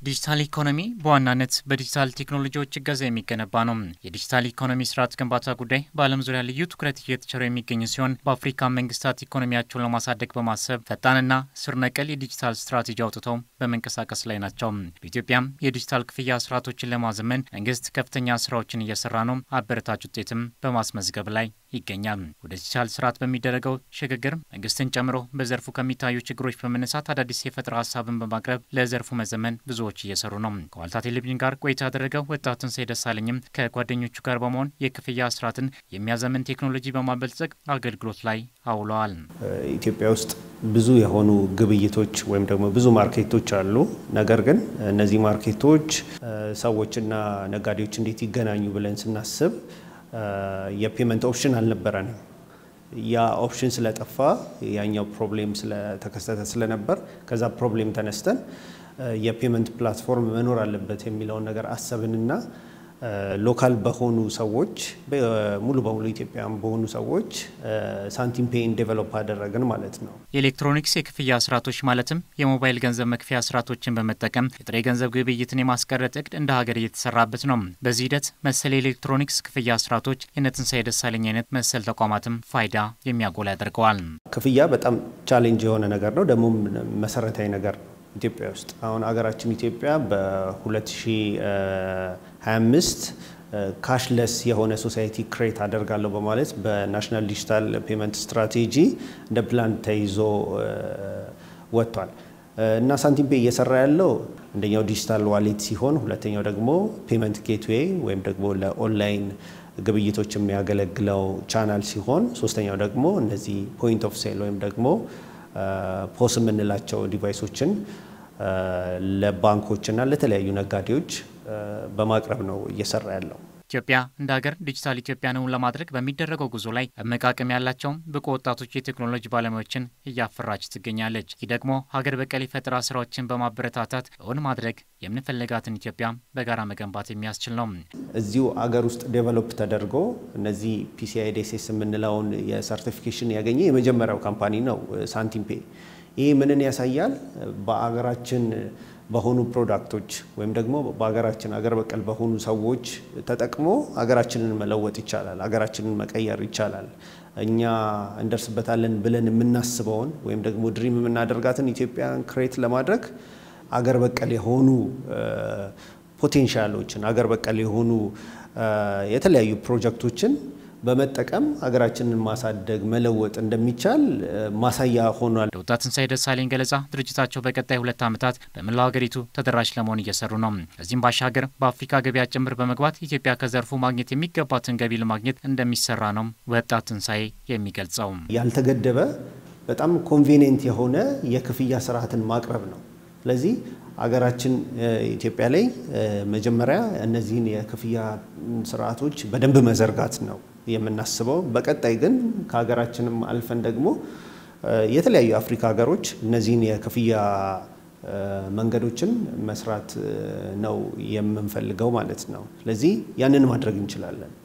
ዲጂታል ኢኮኖሚ በዋናነት በዲጂታል ቴክኖሎጂዎች እገዛ የሚገነባ ነው። የዲጂታል ኢኮኖሚ ስርዓት ግንባታ ጉዳይ በዓለም ዙሪያ ልዩ ትኩረት እየተቸረው የሚገኝ ሲሆን በአፍሪካ መንግስታት ኢኮኖሚያቸውን ለማሳደግ በማሰብ ፈጣንና ስር ነቀል የዲጂታል ስትራቴጂ አውጥተው በመንቀሳቀስ ላይ ናቸው። በኢትዮጵያም የዲጂታል ክፍያ ስርዓቶችን ለማዘመን መንግስት ከፍተኛ ስራዎችን እየሰራ ነው። አበረታች ውጤትም በማስመዝገብ ላይ ይገኛል። ወደ ዲጂታል ስርዓት በሚደረገው ሽግግር መንግስትን ጨምሮ በዘርፉ ከሚታዩ ችግሮች በመነሳት አዳዲስ የፈጠራ ሀሳብን በማቅረብ ለዘርፉ መዘመን ብዙዎች እየሰሩ ነው። ከዋልታ ቴሌቪዥን ጋር ቆይታ ያደረገው ወጣት ትንሳኤ ደሳለኝም ከጓደኞቹ ጋር በመሆን የክፍያ ስርዓትን የሚያዘምን ቴክኖሎጂ በማበልጸግ አገልግሎት ላይ አውለዋል። ኢትዮጵያ ውስጥ ብዙ የሆኑ ግብይቶች ወይም ደግሞ ብዙ ማርኬቶች አሉ። ነገር ግን እነዚህ ማርኬቶች ሰዎችና ነጋዴዎች እንዴት ይገናኙ ብለን ስናስብ የፔመንት ኦፕሽን አልነበረንም። ያ ኦፕሽን ስለጠፋ ያኛው ፕሮብሌም ስለተከሰተ ስለነበር ከዛ ፕሮብሌም ተነስተን የፔመንት ፕላትፎርም መኖር አለበት የሚለውን ነገር አሰብንና ሎካል በሆኑ ሰዎች ሙሉ በሙሉ ኢትዮጵያውያን በሆኑ ሰዎች ሳንቲም ፔይን ዴቨሎፕ አደረግን ማለት ነው። የኤሌክትሮኒክስ የክፍያ ስርዓቶች ማለትም የሞባይል ገንዘብ መክፈያ ስርዓቶችን በመጠቀም የጥሬ ገንዘብ ግብይትን የማስቀረት እቅድ እንደ ሀገር እየተሰራበት ነው። በዚህ ሂደት መሰል የኤሌክትሮኒክስ ክፍያ ስርዓቶች የእነ ትንሳኤ ደሳለኝ አይነት መሰል ተቋማትም ፋይዳ የሚያጎላ ያደርገዋል። ክፍያ በጣም ቻሌንጅ የሆነ ነገር ነው፣ ደግሞ መሰረታዊ ነገር ነው። ኢትዮጵያ ውስጥ አሁን ሀገራችን ኢትዮጵያ በ2025 ካሽለስ የሆነ ሶሳይቲ ክሬት አደርጋለሁ በማለት በናሽናል ዲጂታል ፔመንት ስትራቴጂ እንደ ፕላን ተይዞ ወጥቷል እና ሳንቲም ፔ እየሰራ ያለው አንደኛው ዲጂታል ዋሌት ሲሆን ሁለተኛው ደግሞ ፔመንት ጌትዌይ ወይም ደግሞ ለኦንላይን ግብይቶች የሚያገለግለው ቻናል ሲሆን ሶስተኛው ደግሞ እነዚህ ፖይንት ኦፍ ሴል ወይም ደግሞ ፖስ የምንላቸው ዲቫይሶችን ለባንኮችና ለተለያዩ ነጋዴዎች በማቅረብ ነው እየሰራ ያለው። ኢትዮጵያ እንደ ሀገር ዲጂታል ኢትዮጵያን እውን ለማድረግ በሚደረገው ጉዞ ላይ አመቃቀም ያላቸውም ብቁ ወጣቶች የቴክኖሎጂ ባለሙያዎችን እያፈራች ትገኛለች። ይህ ደግሞ ሀገር በቀል የፈጠራ ስራዎችን በማበረታታት እውን ማድረግ የምንፈልጋትን ኢትዮጵያ በጋራ መገንባት የሚያስችል ነው። እዚሁ አገር ውስጥ ዴቨሎፕ ተደርጎ እነዚህ ፒሲአይ ዴሴስ የምንለውን የሰርቲፊኬሽን ያገኘ የመጀመሪያው ካምፓኒ ነው ሳንቲም ፔ። ይህ ምንን ያሳያል? በአገራችን በሆኑ ፕሮዳክቶች ወይም ደግሞ በሀገራችን አገር በቀል በሆኑ ሰዎች ተጠቅሞ ሀገራችንን መለወጥ ይቻላል። ሀገራችንን መቀየር ይቻላል። እኛ እንደርስበታለን ብለን የምናስበውን ወይም ደግሞ ድሪም የምናደርጋትን ኢትዮጵያን ክሬት ለማድረግ አገር በቀል የሆኑ ፖቴንሻሎችን አገር በቀል የሆኑ የተለያዩ ፕሮጀክቶችን በመጠቀም ሀገራችንን ማሳደግ መለወጥ እንደሚቻል ማሳያ ሆኗል። ለወጣት ትንሳኤ ደሳለኝ ገለጻ ድርጅታቸው በቀጣይ ሁለት ዓመታት በመላው ሀገሪቱ ተደራሽ ለመሆን እየሰሩ ነው። ከዚህም ባሻገር በአፍሪካ ገበያ ጭምር በመግባት ኢትዮጵያ ከዘርፉ ማግኘት የሚገባትን ገቢ ለማግኘት እንደሚሰራ ነው ወጣት ትንሳኤ የሚገልጸው። ያልተገደበ በጣም ኮንቬኒየንት የሆነ የክፍያ ስርዓትን ማቅረብ ነው። ስለዚህ አገራችን ኢትዮጵያ ላይ መጀመሪያ እነዚህን የክፍያ ስርዓቶች በደንብ መዘርጋት ነው የምናስበው። በቀጣይ ግን ከሀገራችንም አልፈን ደግሞ የተለያዩ የአፍሪካ ሀገሮች እነዚህን የክፍያ መንገዶችን መስራት ነው የምንፈልገው ማለት ነው። ስለዚህ ያንን ማድረግ እንችላለን።